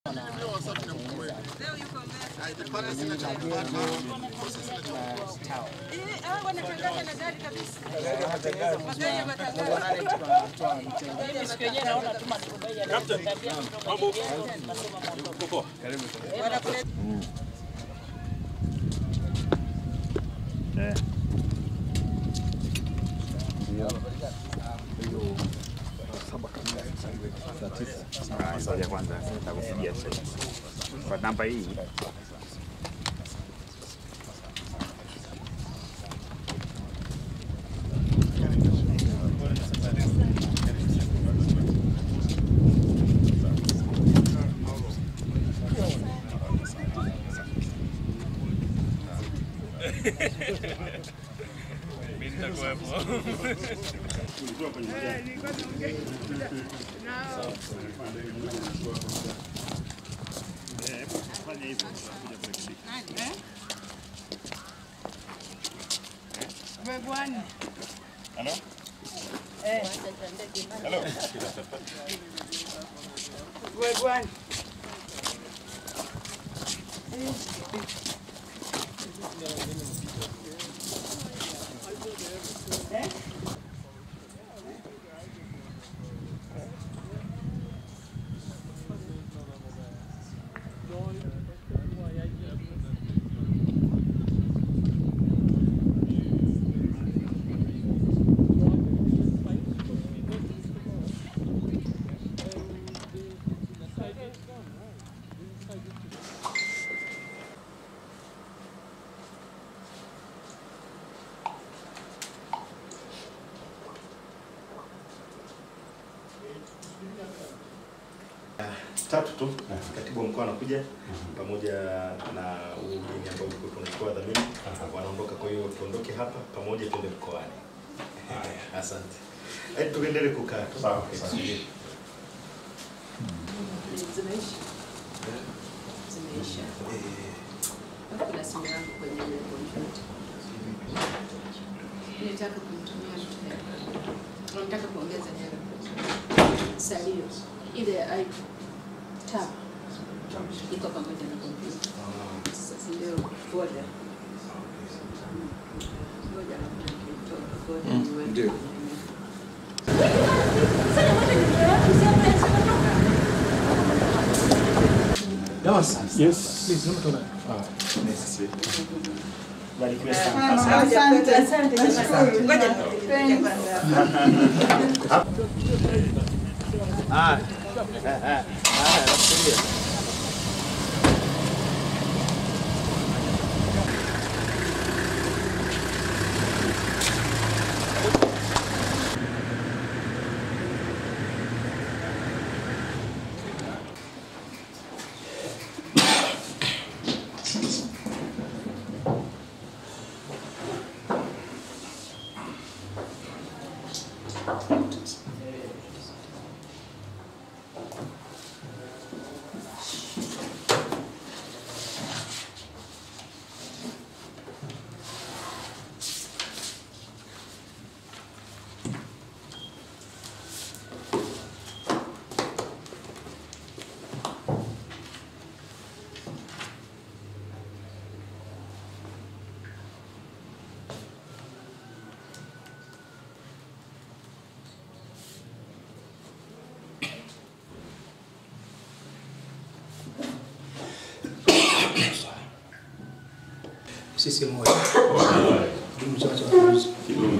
Ngoja kwanza nitakupigia sasa. Kwa namba hii tatu tu katibu wa mkoa anakuja pamoja na ugeni ambao ulikuwa tunachukua dhamini wanaondoka. Kwa hiyo tuondoke hapa pamoja tuende mkoani. Asante. Eh, tuendelee kukaa tu. Subiri. Zimeisha. Zimeisha. Kuna simu yangu kwenye ile kompyuta. Nitaka kumtumia mtu hela. Nataka kuongeza hela. Salio. Ile iPhone tab iko pamoja na kompyuta. Sasa ndio folder. Ngoja labda nikitoa folder niweke ndio. kwenye- Barikiwe sana. Sisi moja. Ndugu Chama cha Mapinduzi.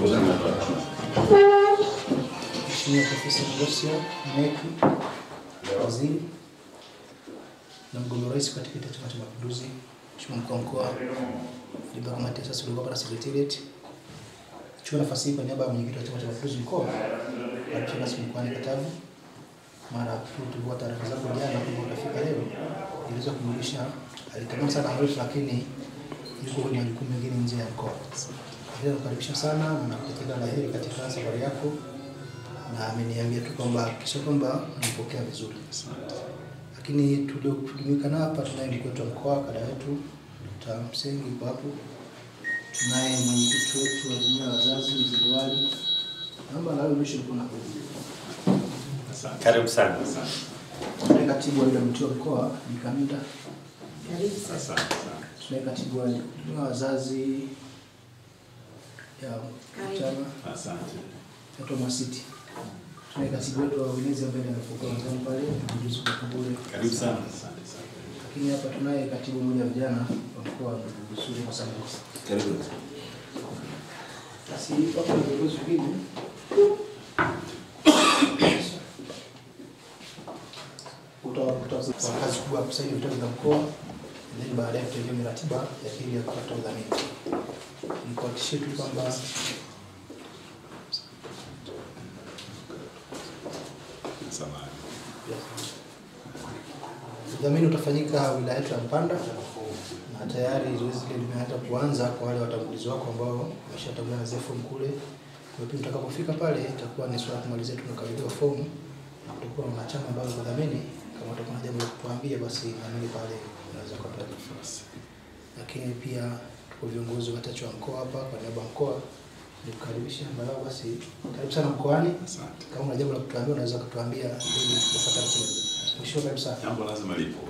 Mheshimiwa Profesa Ngosio Meki, waziri na mgombea urais kwa tiketi ya Chama cha Mapinduzi, Mheshimiwa mkuu wa mkoa, Liba kamati ya sasa uliokuwa na secretariat. Chukua nafasi hii kwa niaba ya mwenyekiti wa Chama cha Mapinduzi mkoa, alifika rasmi mkoani Katavi. Mara tu tulikuwa taarifa zako jana kwamba utafika leo, iliweza kumulisha, alitamani sana harufu lakini yuko kwenye majukumu mengine nje ya mkoa. Leo nakukaribisha sana na nakutakia la heri katika safari yako, na ameniambia tu kwamba kisha kwamba nipokea vizuri. Lakini tuliojumuika nao hapa, tunaye mkuu wetu wa mkoa, kada wetu Dr. Msengi yuko hapo, tunaye mwenyekiti wetu wa jumuiya ya wazazi mzee Liwali, naomba nawe mwisho mkono hapo. Karibu sana. tunaye katibu wa UWT wa mkoa Bikamida, Karibu sana. Asante sana. tunaye katibu wa wa wazazi ya chama Asante. naitwa Mwasiti, tunaye katibu wetu wa uenezi ambaye ndiye amefungua mezani pale mjuzi kwa Kambule. Karibu sana. Asante sana. Lakini hapa tunaye katibu mmoja wa vijana wa mkoa ndugu Sule Masango. Karibu. Basi hapo ni viongozi wengine. Uta- uta- kwa kazi kubwa ya kusaini vitabu vya mkoa, then baadaye tutaingia kwenye ratiba ya pili ya kupata udhamini. Nikuhakikishie tu kwamba Samahani. udhamini utafanyika wilaya yetu ya Mpanda na tayari zoezi hili limeanza kuanza kwa wale watangulizi wako ambao wameshatangulia na zile fomu kule. Kwa hiyo tutakapofika pale itakuwa ni swala kumalizia tunakabidhiwa fomu na kutakuwa na wanachama ambao kudhamini. Kama utakuwa na jambo la kutuambia, basi naamini pale unaweza kupata nafasi. Lakini pia tuko viongozi wachache wa mkoa hapa kwa niaba ya mkoa nikukaribisha angalau basi, karibu sana mkoani. Asante. Kama una jambo la kutuambia, unaweza kutuambia ili tufuate ratiba. Mheshimiwa, karibu sana. Jambo lazima lipo.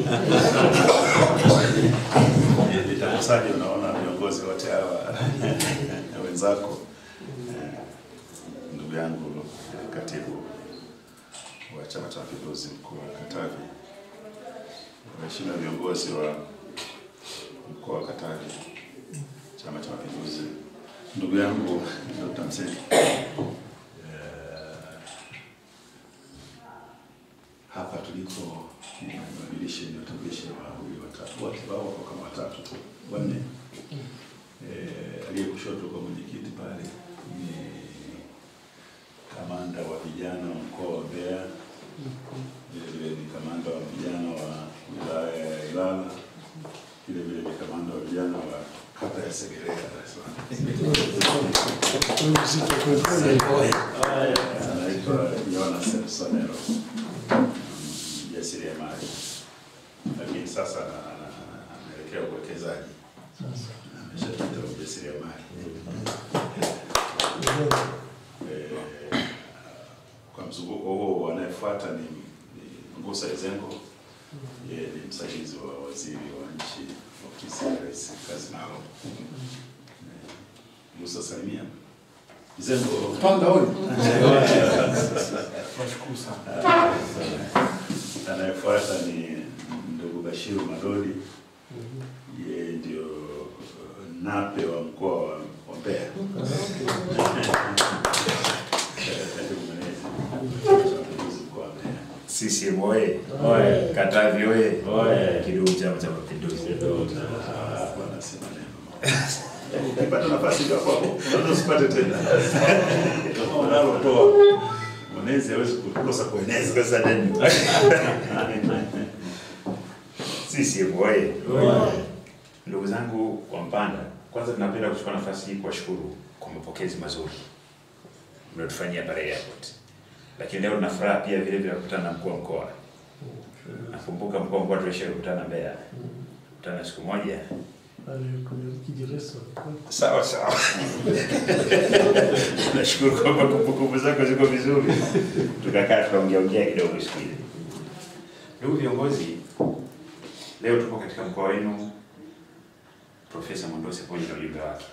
Litakusaje? Unaona viongozi wote hawa na wenzako, Eh, ndugu yangu eh, katibu wa Chama cha Mapinduzi mkoa wa Katavi, waheshimiwa viongozi wa mkoa wa Katavi, Chama cha Mapinduzi, ndugu yangu Dr. Mseli, eh, hapa tuliko ni wabadilishe ni watambulishe wawili watatu wote wao wako kama watatu tu wanne. Eh, aliye kushoto kwa mwenyekiti pale ni kamanda wa vijana wa mkoa wa Mbeya, vile vile ni kamanda wa vijana wa wilaya ya Ilala, vile vile ni kamanda wa vijana wa kata ya Segerea Dar es Salaam. Anaitwa Jonas Sonero mjasiriamali, lakini sasa ana- ana- anaelekea uwekezaji, ameshapita ujasiriamali. Eh, Kwa mzunguko huo anayefuata ni ni Ngusa Ezengo, yeye ni msaidizi wa waziri wa nchi ofisi ya rais kazi maalum. Eh, Ngusa salimia Ezengo Panga huyu. anayefuata ni ndugu Bashiru Madodi, yeye ndio uh, nape wa mkoa wa wa Mbeya. Katibu mwenezi wa Mapinduzi mkoa wa Mbeya. CCM oye! Katavi oye! Kidumu Chama cha Mapinduzi. Ah, hapo anasema neno. Ukipata nafasi ndio hapo hapo, unaweza usipate tena. Kama unalotoa mwenezi hawezi kukosa kueneza. Sasa neno. CCM oye! Ndugu zangu wa Mpanda, kwanza tunapenda kuchukua nafasi hii kuwashukuru kwa mapokezi mazuri mliotufanyia pale airport, lakini leo tuna furaha pia vile vile kukutana na mkuu wa mkoa. Nakumbuka mkuu wa mkoa tulishakutana Mbeya, kutana siku moja Sawa sawa. Nashukuru kwamba kumbukumbu zako ziko vizuri. Tukakaa tukaongea ongea kidogo siku ile. Ndugu viongozi, leo tupo katika mkoa wenu Profesa Mondose pamoja na ujumbe wake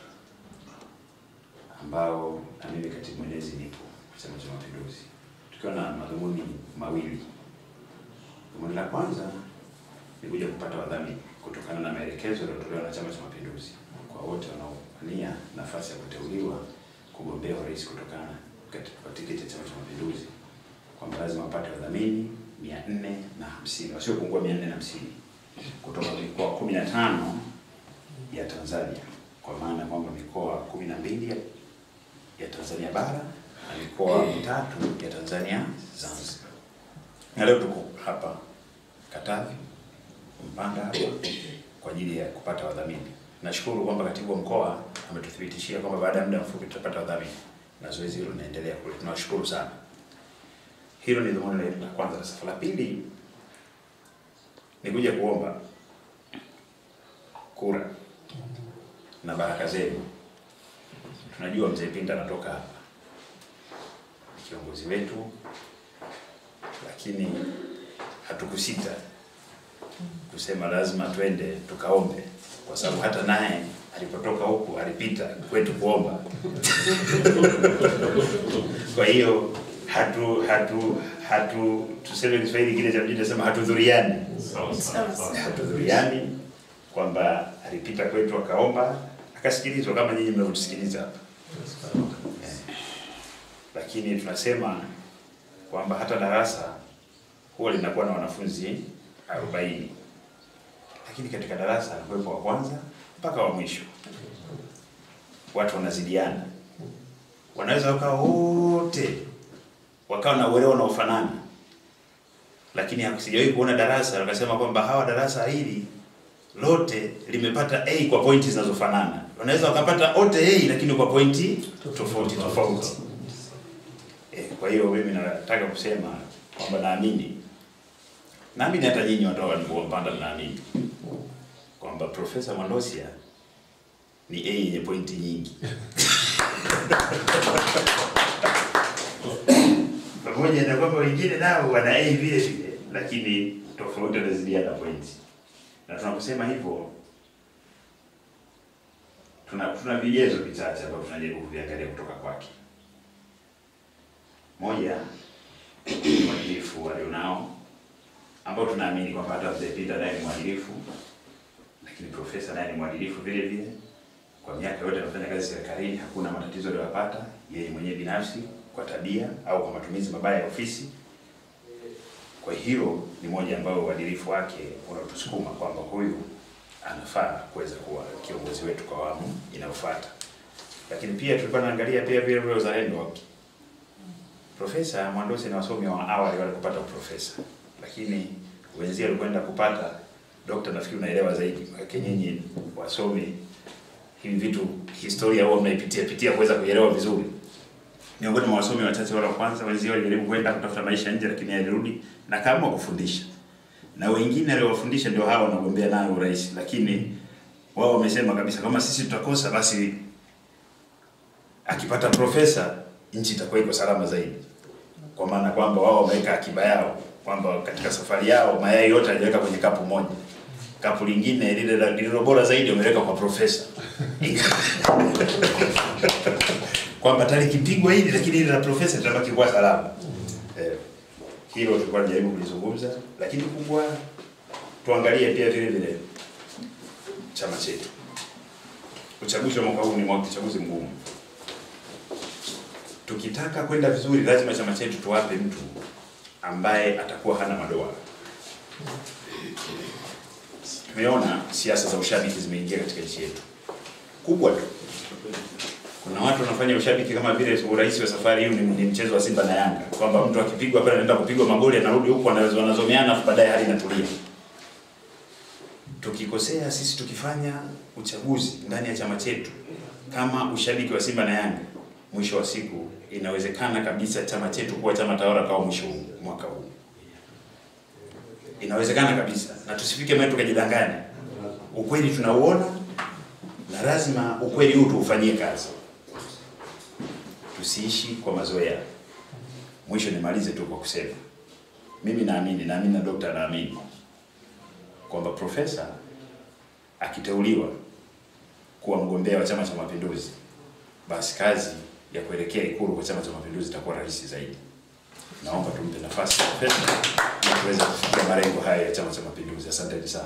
ambao na mimi katibu mwenezi nipo Chama cha Mapinduzi, tukiwa na madhumuni mawili. Dhumuni la kwanza ni kuja kupata wadhamini kutokana na maelekezo yaliyotolewa na Chama cha Mapinduzi kwa wote wanaowania nafasi ya kuteuliwa kugombea urais kutokana katika kwa tiketi ya Chama cha Mapinduzi kwamba lazima wapate wadhamini mia nne na hamsini wasiopungua mia nne na hamsini kutoka mikoa kumi na tano ya Tanzania, kwa maana kwamba mikoa kumi na mbili ya, ya Tanzania bara na mikoa mitatu ya Tanzania Zanzibar. Na leo tuko hapa Katavi Mpanda hapa kwa ajili ya kupata wadhamini. Nashukuru kwamba katibu wa mkoa ametuthibitishia kwamba baada ya muda mfupi tutapata wadhamini na zoezi hilo linaendelea kule. Tunawashukuru sana. Hilo ni dhumuni la kwanza. La safari la pili ni kuja kuomba kura na baraka zenu. Tunajua mzee Pinda anatoka hapa, ni kiongozi wetu, lakini hatukusita kusema lazima twende tukaombe, kwa sababu hata naye alipotoka huku alipita kwetu kuomba. Kwa hiyo hatu hatu hatu tuseme Kiswahili kile cha mjini nasema hatudhuriani, hatudhuriani kwamba alipita kwetu akaomba akasikilizwa kama nyinyi mnavyotusikiliza hapa Eh. Lakini tunasema kwamba hata darasa huwa linakuwa na wanafunzi arobaini lakini katika darasa anakuwepo wa kwanza mpaka wa mwisho, watu wanazidiana, wanaweza wakawa wote wakawa na uelewa unaofanana, lakini hakusijawahi kuona darasa wakasema kwamba hawa darasa hili lote limepata A kwa pointi zinazofanana. Wanaweza wakapata wote A lakini kwa pointi tofauti tofauti. Eh, kwa hiyo mimi nataka kusema kwamba naamini naamini hata nyinyi watu waliompanda mnaamini kwamba Profesa Mwandosia ni A yenye pointi nyingi pamoja na kwamba wengine nao wana A vile vile, lakini tofauti wanazidiana pointi. Na tunaposema hivyo tuna tuna vigezo vichache ambavyo tunajaribu kuviangalia kutoka kwake. Moja, uadilifu alionao ambao tunaamini kwamba hata mzee Peter naye ni mwadilifu, lakini profesa naye ni mwadilifu vile vile. Kwa miaka yote amefanya kazi serikalini, hakuna matatizo aliyopata yeye mwenyewe binafsi kwa tabia au kwa matumizi mabaya ya ofisi. Kwa hilo ni moja ambayo uadilifu wake unatusukuma kwamba huyu anafaa kuweza kuwa kiongozi wetu kwa awamu inayofuata. Lakini pia tulikuwa naangalia pia vile vile uzalendo wake. Profesa Mwandosi na wasomi wa awali wale kupata uprofesa, lakini wenzia walikwenda kupata dokta. Nafikiri unaelewa zaidi, kwa nyinyi wasomi hivi vitu historia huwa mnaipitia pitia kuweza kuelewa vizuri. Miongoni mwa wasomi wachache wale wa kwanza, wenzia walijaribu kwenda kutafuta maisha nje, lakini alirudi na kama kufundisha, na wengine aliowafundisha ndio hao wanagombea nayo urais, lakini wao wamesema kabisa kama sisi tutakosa basi akipata profesa nchi itakuwa iko salama zaidi, kwa maana kwamba wao wameweka akiba yao kwamba katika safari yao mayai yote hajaweka kwenye kapu moja, kapu lingine lile la- lililo bora zaidi wameweka kwa profesa kwamba tayari kipigwa hili, lakini ile la profesa litabaki kuwa salama. Eh, hilo tulikuwa tunajaribu kulizungumza, lakini kubwa tuangalie pia vile vile chama chetu. Uchaguzi wa mwaka huu ni mwaka uchaguzi mgumu tukitaka kwenda vizuri, lazima chama chetu tuwape mtu ambaye atakuwa hana madoa. Tumeona siasa za ushabiki zimeingia katika nchi yetu kubwa tu. Kuna watu wanafanya ushabiki kama vile urais wa safari hii ni, ni mchezo wa Simba na Yanga, kwamba mtu akipigwa pale anaenda kupigwa magoli, anarudi huku anazo- wanazomeana, afu baadaye hali inatulia. Tukikosea sisi tukifanya uchaguzi ndani ya chama chetu kama ushabiki wa Simba na Yanga, mwisho wa siku inawezekana kabisa chama chetu kuwa chama tawala kwa mwisho huu- mwaka huu. Inawezekana kabisa, na tusifike mahali tukajidanganya. Ukweli tunauona na lazima ukweli huu tuufanyie kazi, tusiishi kwa mazoea. Mwisho nimalize tu kwa kusema mimi naamini, naamini na dokta anaamini kwamba profesa akiteuliwa kuwa mgombea wa Chama cha Mapinduzi, basi kazi ya kuelekea Ikulu kwa Chama cha Mapinduzi itakuwa rahisi zaidi. Naomba tumpe nafasi profesa ili tuweze kufikia malengo haya ya Chama cha Mapinduzi. Asanteni sana.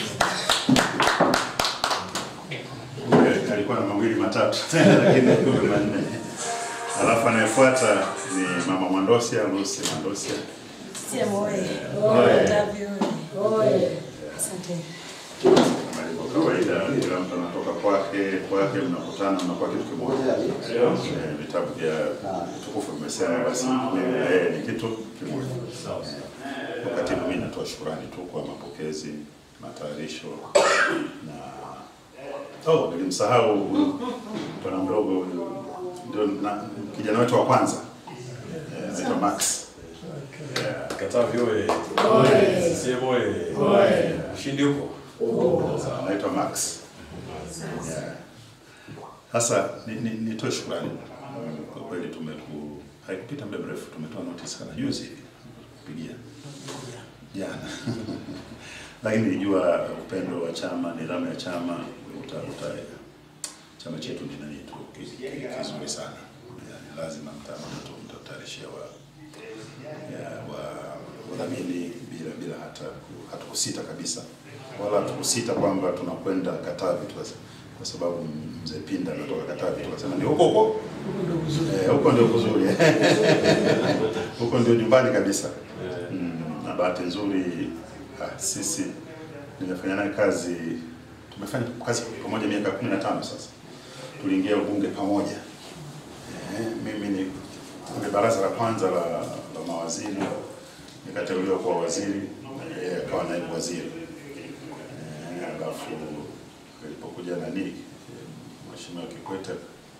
Eh, alikuwa na mawili matatu lakini kumbe manne. Alafu anayefuata ni mama Mwandosia, Lucy Mwandosia. CCM oye! Tavi oye! Asante. Kama ilivyo kawaida, kila mtu anatoka kwake kwake, mnakutana mnakuwa kitu kimoja. Eh, Vitabu vya tukufu vimesema basi mimi na yeye ni kitu kimoja. Eh, Katibu, mimi natoa shukrani tu kwa mapokezi, matayarisho na oh, nilimsahau huyu bwana mdogo huyu, ndio na- kijana wetu wa kwanza Eh, anaitwa Max. Katavi oye! CCM oye! Ushindi upo? Sasa, anaitwa Max. Yeah. Sasa ni- ni- nitoe shukrani kwa kweli, tumeku haikupita muda mrefu tumetoa notice kama juzi hivi kupigia jana lakini nilijua upendo wa chama, nidhamu ya chama uta, uta, chama chetu ni nani tu ki- ki- kizuri sana, yani lazima mta- mta- mtatayarishia wa ya, wa wadhamini bila bila hata ku- hata kusita kabisa, wala hatukusita kwamba tunakwenda Katavi tu kwa sababu mzee Pinda anatoka Katavi, tukasema ni huko huko Eh, huko ndio kuzuri huko ndio nyumbani kabisa. Mm, na bahati nzuri ah, sisi nimefanya naye kazi, tumefanya kazi pamoja miaka kumi na tano sasa. Tuliingia ubunge pamoja eh, mimi ni kwenye baraza la kwanza la, la mawaziri nikateuliwa kuwa waziri, na yeye akawa naibu waziri eh, alafu ilipokuja nani eh, Mheshimiwa Kikwete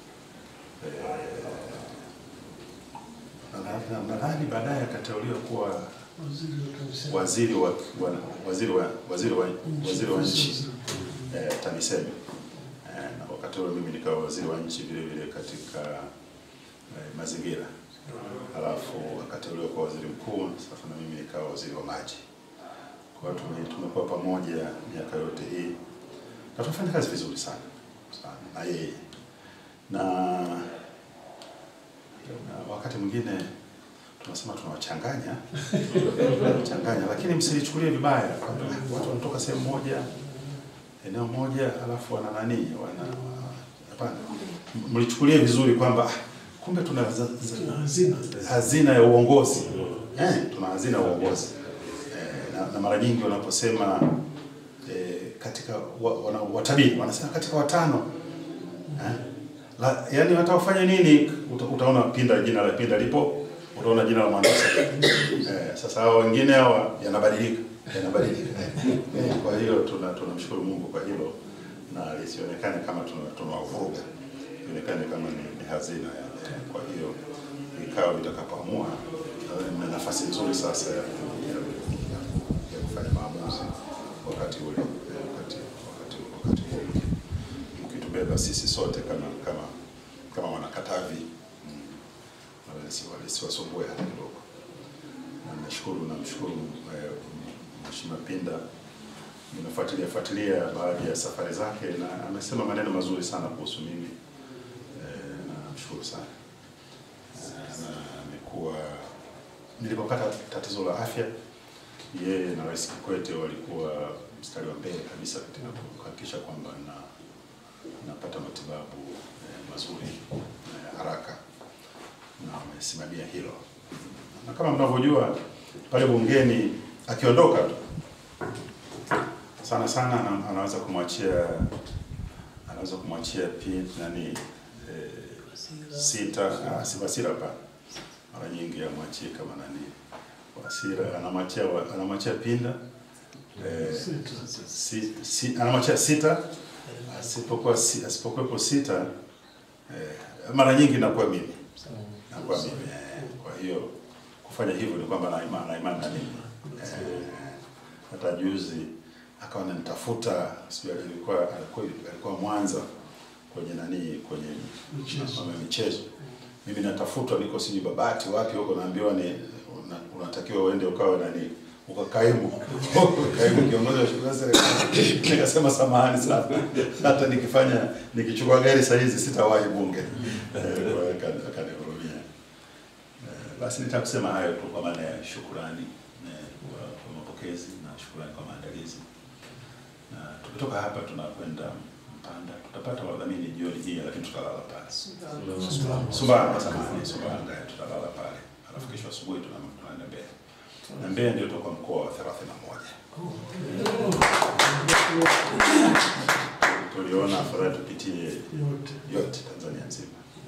nadhani nadhani baadaye akateuliwa kuwa waziri wa wa- waziri wa waziri wa waziri wa nchi eh, TAMISEMI eh, na wakati ule mimi nikawa waziri wa nchi vile vile katika eh, mazingira, halafu akateuliwa kuwa waziri mkuu. Sasa na mimi nikawa waziri wa maji. Kwa hiyo tume- tumekuwa pamoja miaka yote hii na tunafanya kazi vizuri sana sana na yeye na na wakati mwingine tunasema tunawachanganya tunawachanganya, lakini msilichukulie vibaya kwamba watu wanatoka sehemu moja eneo moja alafu wana nani wana hapana, M- mlichukulie vizuri kwamba ah, kumbe tuna za, za, hazina ya uongozi eh, tuna hazina ya uongozi eh, na, na mara nyingi wanaposema eh, katika wa, wana, watabiri wanasema katika watano eh, la, yani hata ufanye nini uta, utaona Pinda, jina la Pinda lipo, utaona jina la mwandishi eh, sasa hao wengine hawa yanabadilika yanabadilika eh, kwa hiyo tuna tunamshukuru Mungu kwa hilo na lisionekane kama tuna- tunawavuruga ionekane kama ni, ni hazina ya, eh, kwa hiyo vikao vitakapoamua nadhani mna nafasi nzuri sasa ya, ya, ya, ya kufanya maamuzi wakati ule eh, wakati wakati wakati huo mkitubeba sisi sote kama kama kama wanakatavi mm, wala lisi- lisiwasumbue hata kidogo. Na nashukuru namshukuru eh, Mheshimiwa Pinda, nimefuatilia fuatilia baadhi ya safari zake na amesema maneno mazuri sana kuhusu mimi eh, na namshukuru sana Eh, na amekuwa nilipopata tatizo la afya yeye na Rais Kikwete walikuwa mstari wa mbele kabisa katika kuhakikisha kwamba na napata matibabu eh, mazuri eh, haraka na wamesimamia hilo, na kama mnavyojua pale bungeni akiondoka tu sana sana ana- anaweza kumwachia anaweza kumwachia pi nani eh, sita ah, si Wasira hapana, mara nyingi amwachie kama nani Wasira, anamwachia wa- anamwachia Pinda eh, si, si, anamwachia sita asipokuwa si, asipokuwepo sita eh, mara nyingi nakuwa mimi nakuwa mimi eh, kwa hiyo kufanya hivyo ni kwamba na imani na imani na mimi eh, hata juzi akawa ananitafuta sijui alikuwa alikuwa alikuwa Mwanza kwenye nani kwenye mambo ya michezo mimi natafutwa niko sijui Babati wapi huko naambiwa ni una- unatakiwa uende ukawe nani ukakaimu kaimu kiongozi wa shughuli za serikali. Nikasema samahani sana, hata nikifanya nikichukua gari saa hizi sitawahi bunge. Eh, kwa hiyo akani- akanihurumia. Eh, Basi nitaka kusema hayo tu kwa maana ya shukurani eh, kwa kwa mapokezi na shukurani kwa maandalizi, na tukitoka hapa tunakwenda Mpanda, tutapata wadhamini jioni hii, lakini tutalala pale Sumbawanga, samahani, Sumbawanga, eh, tutalala pale, alafu kesho asubuhi tuna- tunaenda Mbeya na Mbeya ndio toka mkoa wa 31. Tuliona afadhali tupitie yote Tanzania nzima.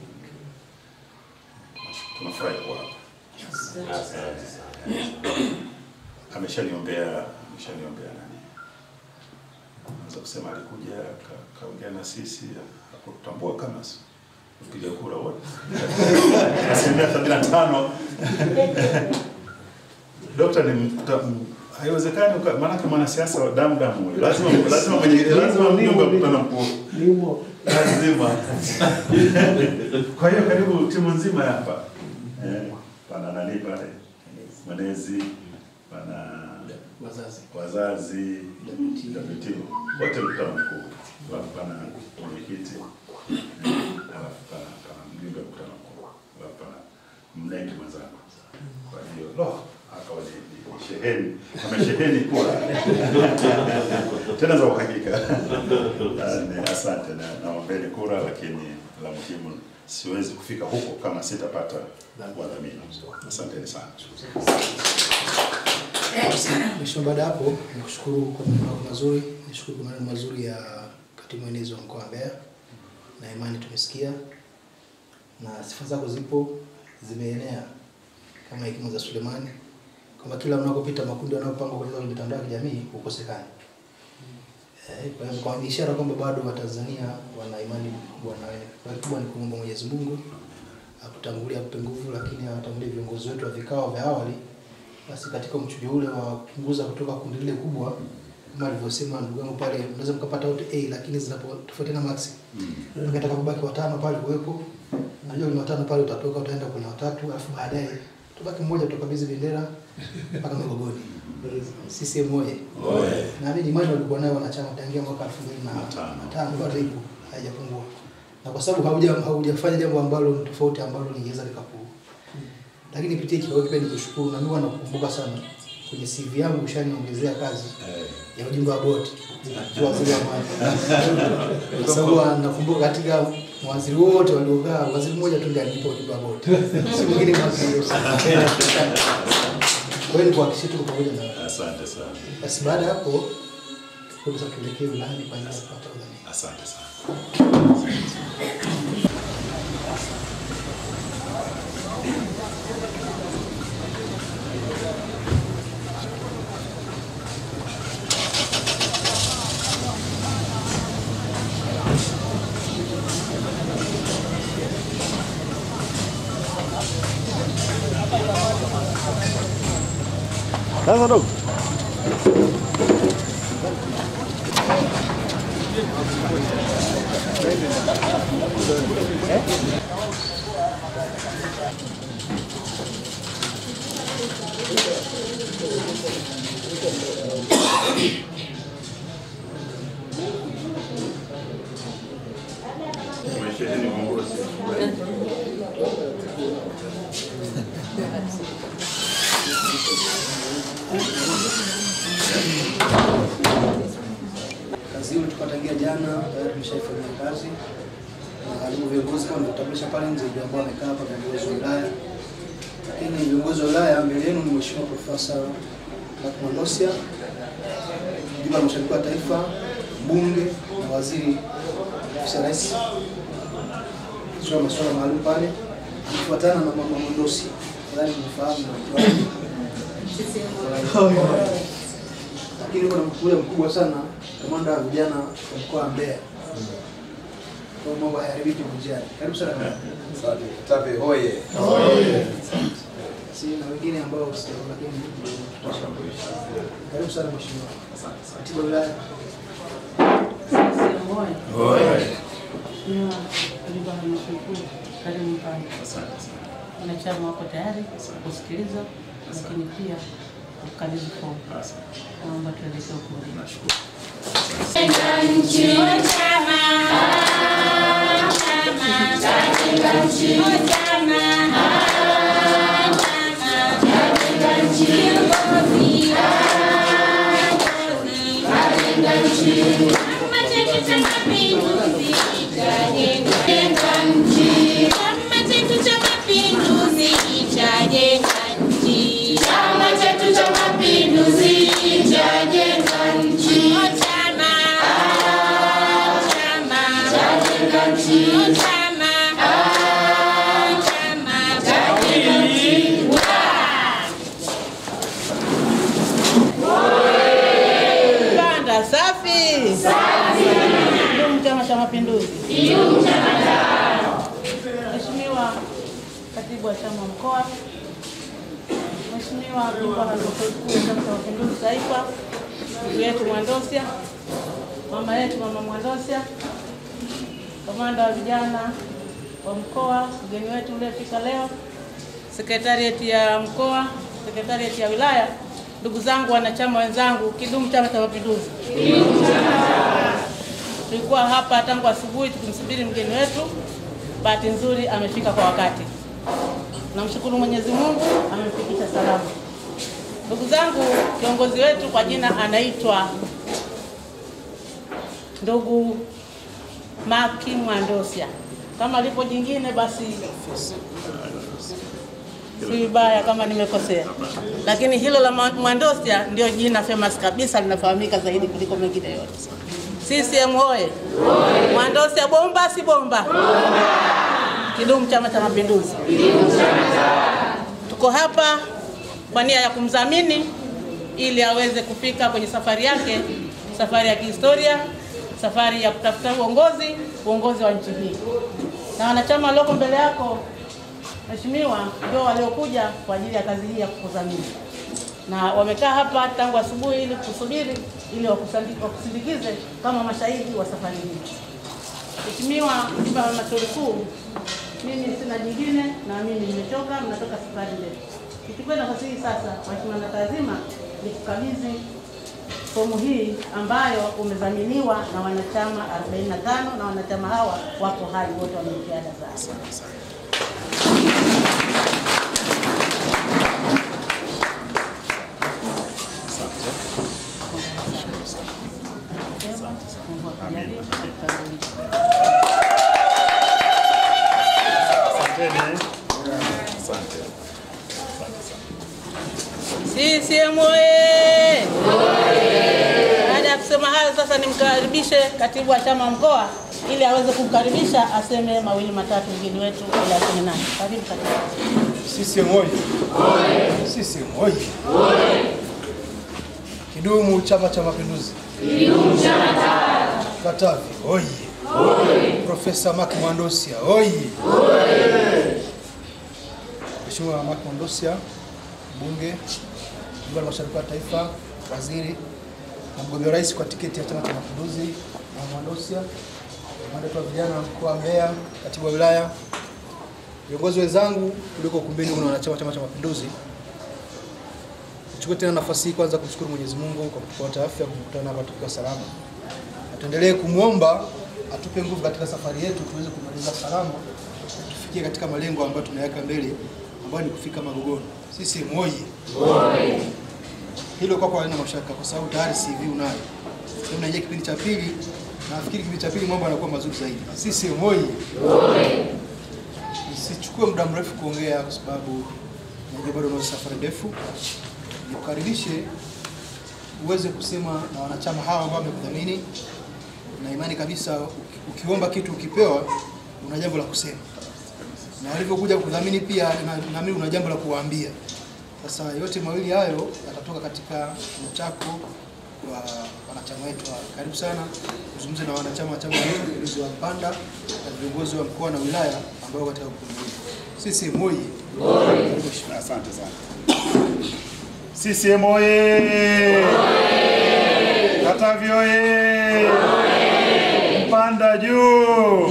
Tunafurahi kuwa hapa. Ameshaniombea, ameshaniombea nani, naweza kusema alikuja ka- kaongea na sisi, hakutambua kama si- kupiga kura wote asilimia sabini na tano Dokta ni mta- m- haiwezekani uka- maanake mwanasiasa wa damu damu huyu. lazima lazima mwenye lazima mjumbe wa mkutano mkuu lazima. Kwa hiyo karibu timu nzima hapa eh, pana nani pale mwenezi pana wazazi wazazi, WT, wote mkutano mkuu, alafu pana mwenyekiti, eh, alafu pana pana mjumbe wa mkutano mkuu, alafu pana mneki mwenzangu. Kwa hiyo lo, akawa ni ni- ni sheheni, amesheheni kura tena za uhakika. Ah, ni Asante na naombeni kura, lakini la muhimu siwezi kufika huko kama sitapata wadhamini. Asanteni sana. Mheshimiwa, baada ya hapo nikushukuru kwa maneno yako mazuri, nishukuru kwa maneno mazuri ya katibu mwenezi wa mkoa wa Mbeya, na imani tumesikia na sifa zako zipo zimeenea kama hekima za Sulemani, kwamba kila mnakopita makundi yanayopangwa kwenye mitandao ya kijamii hukosekani. Eh, Kwa hivyo kwa ni ishara kwamba bado Watanzania wana imani kubwa na wewe. Kwa hiyo kubwa ni kuomba Mwenyezi Mungu akutangulia akupe nguvu, lakini awatangulie viongozi wetu wa vikao vya awali basi katika mchujo ule wa kupunguza kutoka kundi lile kubwa kama alivyosema ndugu yangu pale, mnaweza mkapata wote A lakini zinapotofautiana max mm. kubaki watano pale kuwepo, najua ni watano pale, utatoka utaenda kwenye watatu, alafu baadaye tubaki mmoja, tutakabidhi bendera mpaka Magogoni. CCM oye! Naamini imani walikuwa nayo wanachama tangia mwaka elfu mbili na tano bado ipo, haijapungua, na kwa sababu hauja haujafanya jambo ambalo ni tofauti ambalo lingeweza likapu lakini pitia kikao kipya nikushukuru, na mimi huwa nakukumbuka sana kwenye CV yangu ushaniongezea kazi ya ujumbe wa boti kwa waziri wa maji, kwa sababu nakumbuka katika mawaziri wote waliokaa, waziri mmoja tu ndiye alinipa ujumbe wa boti, si mwingine mawaziri yote. Kwa hiyo nikuhakikishie tuko pamoja na wewe. Asante sana. Basi baada ya hapo sasa tuelekee wilayani kwa ajili ya kupata udhamini. Asante sana. Sasa dogo. Umesheheni uongozi. Kazi hiyo tukatangia jana, tayari tumeshaifanyia kazi na walimu viongozi kama nilivyotambulisha pale nje, ndio ambao wamekaa hapa, viongozi wa wilaya. Lakini viongozi wa wilaya mbele yenu ni Mheshimiwa Profesa Lakman Losia, mjumbe wa halmashauri kuu ya taifa, mbunge na waziri ofisi ya rais sio masuala maalum pale, akifuatana na mama Mondosi, nadhani mnafahamu na mtu wake lakini kuna mkuu mkubwa sana, kamanda wa vijana wa mkoa wa Mbeya. Kwa mambo hayaharibiki njiani. Karibu sana kamanda. Tape hoye. Si na wengine ambao sio lakini tutashawishi. Karibu sana mheshimiwa. Katibu wa wilaya. Karibu pale. Asante sana. Wanachama wako tayari kusikiliza, lakini pia kukabidhi fomu. Asante. Naomba tuelekee ukumbini. Nashukuru. Chama chetu cha Mapinduzi chajenga nchi. Chama chajenga nchi. Chama chajenga nchi. Kanda safi. Ndugu Chama cha Mapinduzi. Mheshimiwa Katibu wa Chama Mkoa, Mheshimiwa Mkuu wa Halmashauri Kuu ya Chama cha Mapinduzi Taifa, ndugu yetu Mwandosia, mama yetu Mama Mwandosia, kamanda wa vijana wa mkoa, mgeni wetu uliofika leo, sekretarieti ya mkoa, sekretarieti ya wilaya ndugu zangu, wanachama wenzangu, kidumu Chama cha Mapinduzi! Tulikuwa hapa tangu asubuhi tukimsubiri mgeni wetu, bahati nzuri amefika kwa wakati. Namshukuru Mwenyezi Mungu amemfikisha salama. Ndugu zangu, kiongozi wetu kwa jina anaitwa ndugu Maki Mwandosia. Kama lipo jingine basi si vibaya kama nimekosea, lakini hilo la Mwa- Mwandosia ndio jina famous kabisa, linafahamika zaidi kuliko mengine yote. CCM oye! Mwandosia bomba, si bomba? Kidumu Chama cha Mapinduzi! Tuko hapa kwa nia ya kumdhamini ili aweze kufika kwenye safari yake, safari ya kihistoria, safari ya kutafuta uongozi, uongozi wa nchi hii. Na wanachama walioko mbele yako Mheshimiwa, ndio waliokuja kwa ajili ya kazi hii ya kukudhamini, na wamekaa hapa tangu asubuhi ili kusubiri ili wakusandi- wakusindikize kama mashahidi wa safari hii. Mheshimiwa Mjumbe wa Halmashauri Kuu, mimi sina jingine na mimi nimechoka, mnatoka safari ndefu. Nichukue nafasi hii sasa, Mheshimiwa Nakazima, nikukabidhi fomu hii ambayo umedhaminiwa na wanachama 45 na wanachama hawa wako hai wote wameingia ada zao. CCM oye! Baada ya kusema hayo, sasa nimkaribishe katibu wa chama mkoa ili aweze kumkaribisha aseme mawili matatu mgeni wetu ili aseme naye. Karibu katibu. CCM oye! CCM oye! Kidumu Chama cha Mapinduzi! Katavi oye! Profesa Mark Mwandosia oye! Mheshimiwa Mark Mwandosia, mbunge, mjumbe wa halmashauri kuu ya taifa, waziri na mgombea rais kwa tiketi ya Chama cha Mapinduzi, na Mwandosia, kamanda wa vijana wa mkoa wa Mbeya, katibu wa wilaya, viongozi wenzangu tuliko ukumbini kuna wanachama wa Chama cha Mapinduzi. Nichukue tena nafasi hii kwanza kumshukuru Mwenyezi Mungu kwa kutupa afya kukutana hapa tukiwa salama, na tuendelee kumwomba atupe nguvu katika safari yetu tuweze kumaliza salama, tufikie katika malengo ambayo tunayaweka mbele, ambayo ni kufika Magogoni. Sisi moye hilo kwako halina mashaka, kwa sababu tayari CV unayo. Sasa unaingia kipindi cha pili, na nafikiri kipindi cha pili mambo yanakuwa mazuri zaidi. Sisi moye Nisichukue muda mrefu kuongea kwa sababu najua bado una safari ndefu. Nikukaribishe uweze kusema na wanachama hawa ambao wamekudhamini, na imani kabisa uki- ukiomba kitu ukipewa, una jambo la kusema, na walivyokuja kudhamini pia na- naamini una jambo la kuwaambia. Sasa yote mawili hayo yatatoka katika kituo chako wa wanachama wetu. hawa. Karibu sana uzungumze na wanachama wa chama cha Mapinduzi wa Mpanda na viongozi wa mkoa na wilaya ambao katika ukumbi huu. Sisi moye. Asante sana. CCM oye! Katavi oye! Mpanda juu!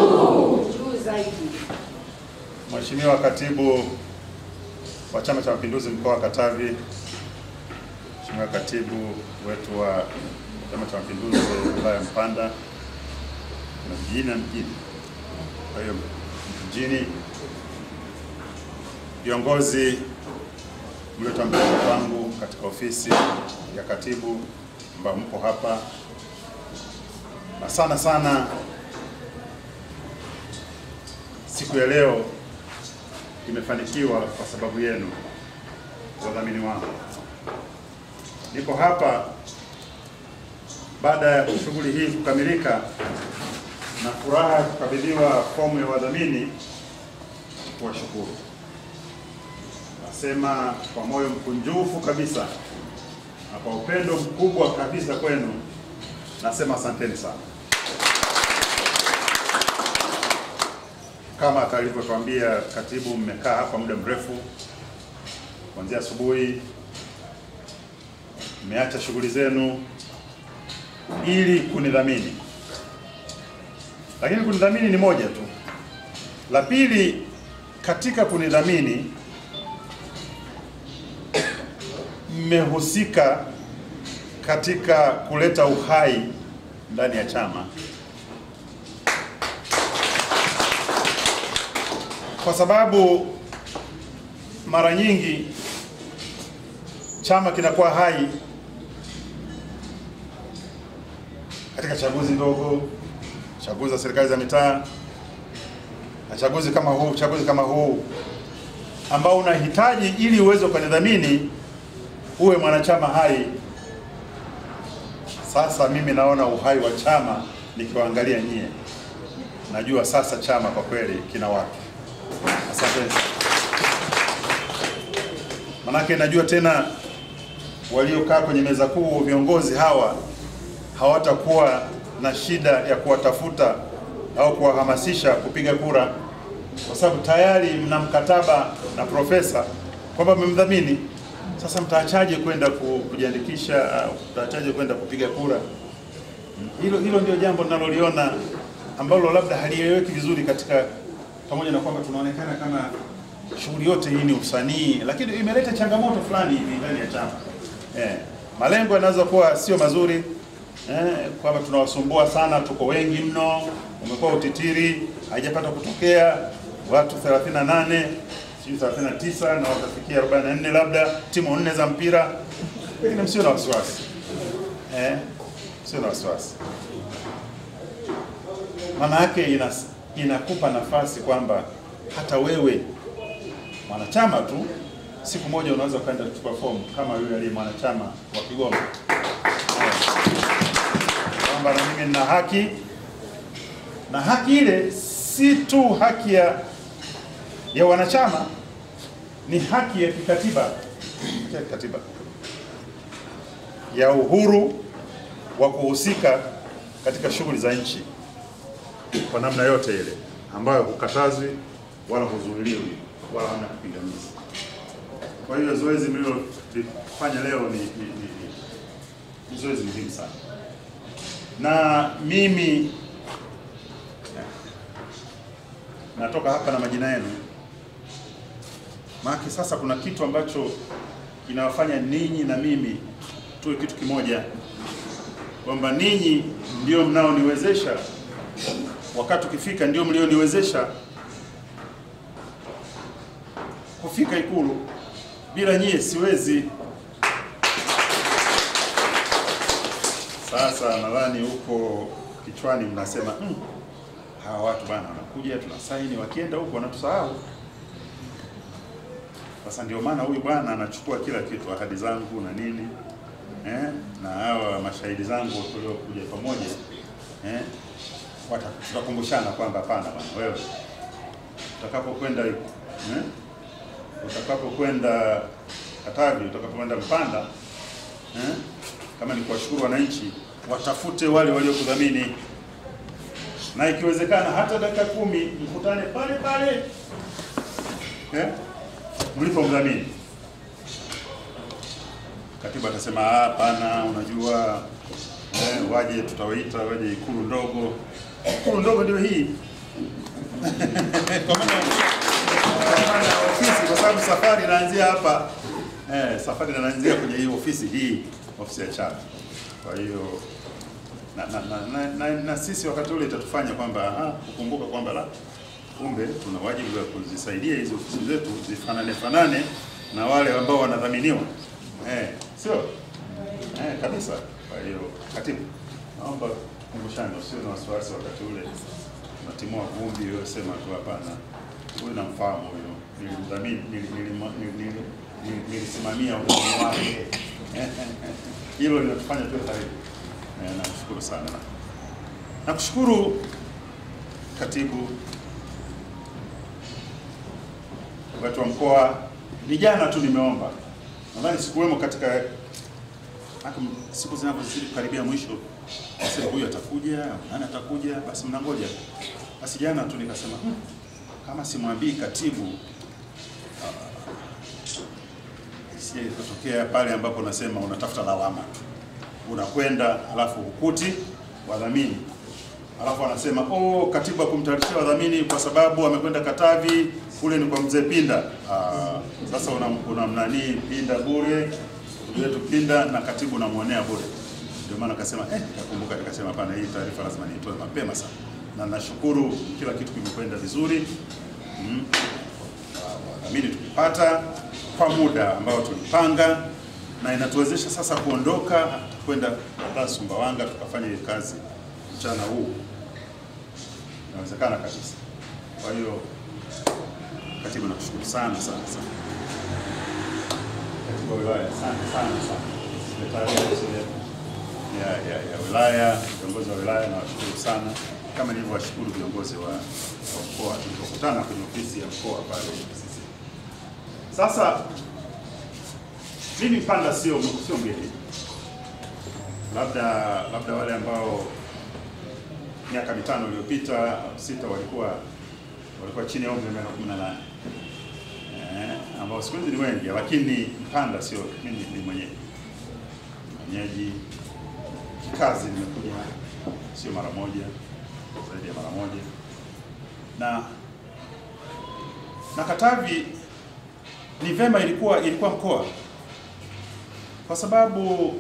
Mheshimiwa Katibu wa Chama cha Mapinduzi mkoa wa Katavi, Mheshimiwa Katibu wetu wa Chama cha Mapinduzi wilaya ya Mpanda na vijijini na mjini, kwa hiyo mjini viongozi mliotambulisha kwangu katika ofisi ya katibu ambao mpo hapa, na sana sana siku ya leo imefanikiwa kwa sababu yenu, wadhamini wangu. Niko hapa baada ya shughuli hii kukamilika na furaha ya kukabidhiwa fomu ya wadhamini kuwashukuru. Nasema kwa moyo mkunjufu kabisa na kwa upendo mkubwa kabisa kwenu, nasema asanteni sana. Kama alivyotuambia katibu, mmekaa hapa muda mrefu kuanzia asubuhi, mmeacha shughuli zenu ili kunidhamini, lakini kunidhamini ni moja tu. La pili, katika kunidhamini mmehusika katika kuleta uhai ndani ya chama, kwa sababu mara nyingi chama kinakuwa hai katika chaguzi ndogo, chaguzi za serikali za mitaa na chaguzi kama huu, chaguzi kama huu ambao unahitaji ili uweze ukanidhamini uwe mwanachama hai. Sasa mimi naona uhai wa chama nikiwaangalia nyie, najua sasa chama kwa kweli kina watu. Asante. Manake najua tena waliokaa kwenye meza kuu, viongozi hawa hawatakuwa na shida ya kuwatafuta au kuwahamasisha kupiga kura, kwa sababu tayari mna mkataba na profesa kwamba mmemdhamini. Sasa mtaachaje kwenda ku- kujiandikisha au mtaachaje kwenda kupiga kura? Hilo hilo ndio jambo ninaloliona ambalo labda halieleweki vizuri katika, pamoja na kwamba tunaonekana kama shughuli yote hii ni usanii, lakini imeleta changamoto fulani hivi ndani ya chama. Eh, malengo yanaweza kuwa sio mazuri eh, kwamba tunawasumbua sana, tuko wengi mno, umekuwa utitiri, haijapata kutokea watu 38 sijui 39 na watafikia 44 labda, timu nne za mpira, lakini msio na wasiwasi eh, sio na wasiwasi maana yake ina, inakupa nafasi kwamba hata wewe mwanachama tu siku moja unaweza ukaenda kuchukua fomu kama yule aliye mwanachama wa Kigoma Eh, kwamba na mimi nina haki, na haki ile si tu haki ya ya wanachama, ni haki ya kikatiba haki ya kikatiba ya uhuru wa kuhusika katika shughuli za nchi kwa namna yote ile ambayo hukatazwi wala huzuiliwi wala hamna kipingamizi. Kwa hiyo zoezi mlilofanya leo ni, ni, ni, ni, ni zoezi muhimu sana, na mimi natoka hapa na majina yenu, maana sasa kuna kitu ambacho kinawafanya ninyi na mimi tuwe kitu kimoja, kwamba ninyi ndio mnaoniwezesha wakati ukifika ndio mlioniwezesha kufika Ikulu. Bila nyie siwezi. Sasa nadhani huko kichwani mnasema mm, hawa watu bana wanakuja tunasaini, wakienda huko wanatusahau. Sasa ndio maana huyu bwana anachukua kila kitu, ahadi zangu na nini eh, na hawa mashahidi zangu tuliokuja pamoja eh, wata- tutakumbushana kwamba hapana bwana, wewe utakapokwenda eh, utakapokwenda Katavi, utakapokwenda Mpanda eh, kama ni kuwashukuru wananchi, watafute wale waliokudhamini, na ikiwezekana hata dakika kumi mkutane pale pale eh, mlipomdhamini. Katiba atasema "Ah, hapana, unajua eh, waje tutawaita waje ikulu ndogo. Ikulu ndogo ndio hii kwa maana kwa maana ya ofisi, kwa sababu safari inaanzia hapa eh, safari inaanzia kwenye hii ofisi hii, ofisi ya chama. Kwa hiyo na, na, na, na, na, na sisi wakati ule itatufanya kwamba ah, kukumbuka kwamba la kumbe tuna wajibu wa kuzisaidia hizi ofisi zetu zifanane fanane na wale ambao wanadhaminiwa eh, sio eh, kabisa. Kwa hiyo katibu, naomba kumbushani, usio na wasiwasi wakati ule natimua vumbi, wewe sema tu hapana, huyu namfahamu huyu, nilimdhamini, nili- nilima- nili- nili- nili- nilisimamia udhamini wake. Hilo linatufanya tuwe karibu. Eh, Nakushukuru sana. Nakushukuru katibu, watu wa mkoa. Ni jana tu nimeomba, nadhani sikuwemo katika hata siku zinavyozidi kukaribia mwisho, nasema huyu atakuja, nani atakuja, basi mnangoja. Basi jana tu nikasema hmm, kama simwambii katibu sije kutokea pale ambapo unasema unatafuta lawama tu, unakwenda alafu hukuti wadhamini, alafu anasema oh, katibu akumtayarishia wadhamini kwa sababu amekwenda Katavi, kule ni kwa mzee Pinda. Ah, sasa una, una mnanii Pinda bure ndugu yetu Pinda na katibu namwonea bure. Ndio maana akasema eh, nikakumbuka nikasema hapana, hii taarifa lazima niitoe mapema sana, na nashukuru kila kitu kimekwenda vizuri mm. Wadhamini tukipata kwa muda ambao tulipanga, na inatuwezesha sasa kuondoka kwenda hata Sumbawanga tukafanya hii kazi mchana huu, inawezekana kabisa. Kwa hiyo katibu, nakushukuru sana sana sana katibu wa wilaya, asante sana sana, sekretariati ya, ya, ya wilaya, viongozi wa wilaya nawashukuru sana, kama nilivyowashukuru viongozi wa, wa mkoa tulipokutana kwenye ofisi ya mkoa pale sisi. Sasa mimi Mpanda sio sio mgeni, labda labda wale ambao miaka mitano iliyopita au sita walikuwa walikuwa chini ya umri wa miaka kumi na nane eh, ambao siku hizi ni wengi, lakini Mpanda sio mimi ni mwenyeji mwenyeji kikazi, nimekuja sio mara moja, zaidi ya mara moja na na Katavi ni vema ilikuwa ilikuwa mkoa kwa sababu